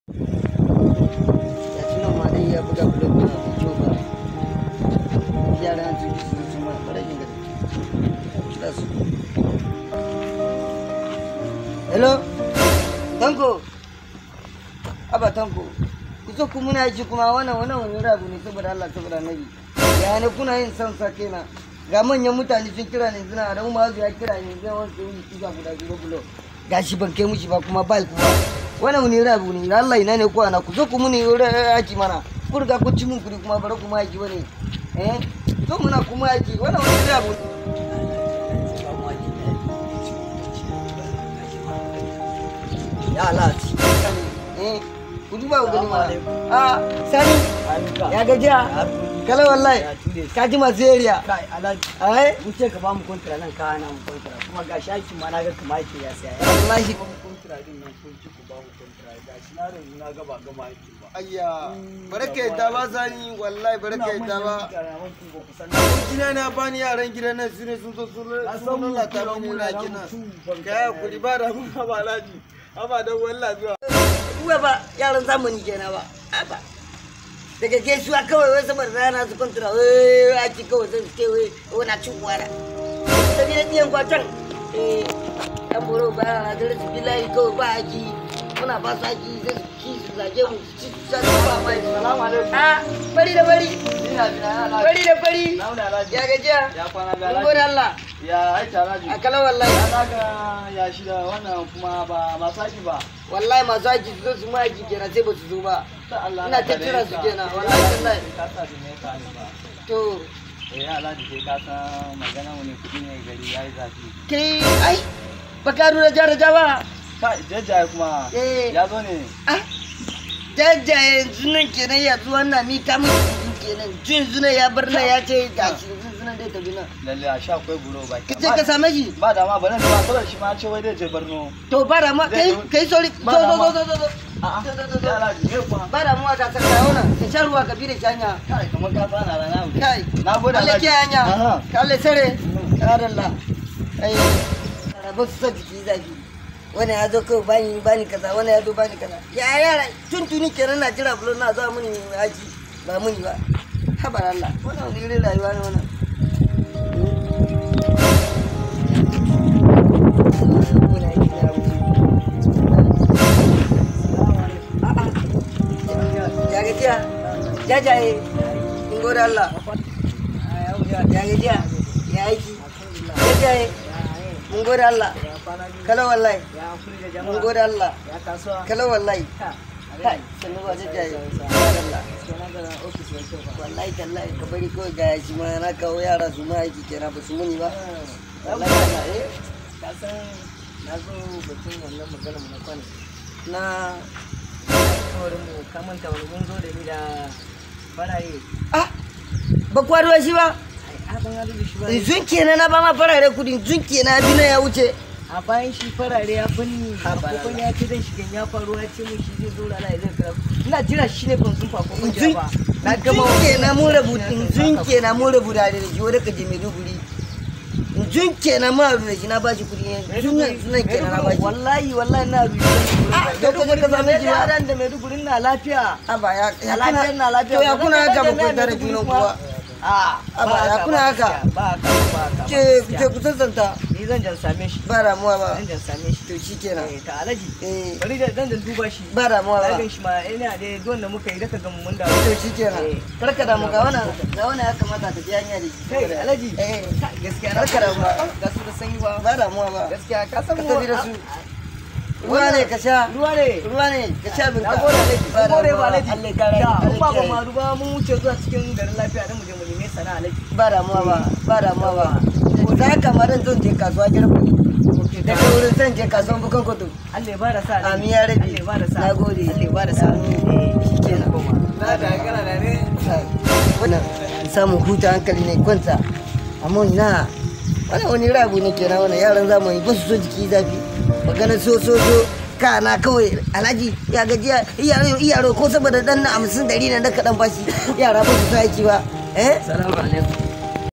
ya ci nan ma dai ya buga bulo bulo da kyau ba yara an tuki su su ma barajin gari da su hello tanko aba tanko ku zo ku muna ji kuma wannan wannan wani rabu ne saboda Allah saboda Nabi ya ne kuna yin san sa kenan ga manyan mutane sun kira ne suna da umma ya kira ne zai wanke yi tuga guda biyu bulo gashi ban kai mushi ba kuma bai kuma wannan wani rabu ne Allah ina ne kuwa na ku zo ku muni aiki mana ku riga ku ci mun kuri kuma bare kuma aiki bane eh zo muna kuma aiki wannan wani rabu ya lati eh ku duba ku gani mana a sani ya gajiya kala wallahi ka ji masu area kai alhaji ai mun ce ka ba mu kontra nan ka hana mu kontra kuma ga shaki ma na ga kamar yake ya saya ya wallahi ba mu kontra din nan kun ci ku ba mu kontra ga shi na ran na ga ba gama yake ba ayya barka yadda ba sani wallahi barka yadda ba ba gina na bani yaran gidan nan su ne sun zo sun sun lalata mini na kina kaya kudi ba da mun ba alaji amma dan wallah zuwa uwa ba yaran zamani kenan ba ba daga gaisuwa kawai wai saboda rana su kwantura wai a ci kawai zai ce wai wani cin wara ta bi da biyan kwatan eh dan boro ba na da rasu bilayi kawai ba aji muna ba su aji zai su ci su zage mu su ci su sa su ba mai salamu alaikum a bari da bari ina jina na bari da bari launa alhaji ya gajiya ya kwana ga mun gode alhaji Allah ya aita alhaji a kala wallahi ya naga ya shi da wannan kuma ba ba saki ba wallahi masu aji su zo su ma aji kenan sai ba su zo ba ta Allah Ina ta kira su kenan, wallahi tallahi. ka sa da me ka ne ba to eh alhaji sai ka san magana wani kudi ne gari yayi zafi kai ai baka nuna jaraja ba ka jajjaye kuma Eh. ya zo ne ah jaja yanzu nan kenan ya zuwa na mi ta mutu kudu kenan jin zuna ya bar na ya ce gashi yanzu zuna dai tafi nan lalle a sha akwai buro ba ka ce ka same shi ba da ma bari ba saboda shi ma ce wai zai je Borno to ba da ma kai kai sori zo Ba da zo ma. zo zo zo a'a zo zo zo zo ya alhaji me kuma ba da mu ka saka yawo nan ka sha ruwa ka bi da shanya kai kamar ka tsana rana wuce kai na gode Allah ke hanya Aha. ka Allah sare ya dalla ai rabu su sa jiki zafi wani ya zo kawai bani bani kaza wani ya zo bani kaza ya yara tuntuni kenan na jira bulo na zuwa muni aji ba muni ba habar Allah wannan wani irin rayuwa ne wannan Muna yi na wuce. A'a. Ya gajiya? Jajaye. In gode Allah. Ya gajiya? Ya aiki? Jajaye. Mun gode Allah. Kalau wallahi. Mun gode Allah. ya kasuwa Kalau wallahi. ka Kai, sannu ba jajaye. Gode Allah. Wallahi tallahi ka bari kawai ga shi ma na kawo yara su ma aiki kenan ba su muni ba. Wallahi Allah eh. ka san na zo batun wannan magana mu na kwana Na kawarin mu ka manta wani mun zo da ni da faraye ah ba kwaruwa shi ba. ai a ban hadu da shi ba Zun kenan na ba ma farare kudin zun kenan bi na ya wuce. a bayan shi farare ya banni Ha, ba kokon lala. ya ce zan shiga ya faru ya ce mun shi zai zo rana ya zai kira ina jira shi ne ban sun fa kokon Zun ba na gama kenan mun rabu zun kenan mun rabu da da shi wanda ka je Maiduguri. Zun kenan mun rabu da shi na ba shi kudi zun nan kenan na ba shi. wallahi wallahi na rubuta Ah, to ka je ka same shi ba. yaran da Maiduguri na lafiya Aba ya ya lafiya kuna na lafiya to ya kuna haka ba ku tare junan kuwa. a Aba, ya kuna haka? ba haka ba haka Ce ce ku sassanta ni zan jan same shi ba damuwa ba. zan jan same shi To shi kenan. Eh, ta alaji Eh bari da zan jan duba shi ba damuwa na ba. gan shi ma ina da don da muka yi daga ga mun da To shi kenan. Eh. Karka damu ga wannan ga wannan ya kamata ta ji hanya da shi. kai alaji Eh gaskiya Barka da ruwa. ga su da sanyi ba ba damuwa ba. gaskiya ka san Ka mu tafi da su. Ruwa ne ka sha. ruwa ne Ruwa ne ka sha bin na gode alaji na gode ba alaji Allah ya kare. da Allah in ya ba ba kiyaye. ma ruwa mun wuce zuwa cikin garin lafiya dan mu je mu neme sana'a alaji ba damuwa ba ba damuwa ba ko za ka maran zan je kasuwa gidan kuɗi daga wurin zan je kasuwan bukan kudu Allah ya bada sa alaji amin ya rabi Allah ya bada sa na gode Allah ya bada sa Amin. shikenan na da kana da ne wannan samun huta hankali ne kwanta amma ina wannan wani rabu ne kenan wannan yaran zamani ba su so jiki zafi magana so so so kana kawai alhaji ya gajiya iyaro iyaro ko saboda dan na hamsin dari na da kaɗan bashi yara ba su sa aiki ba eh salamu alaikum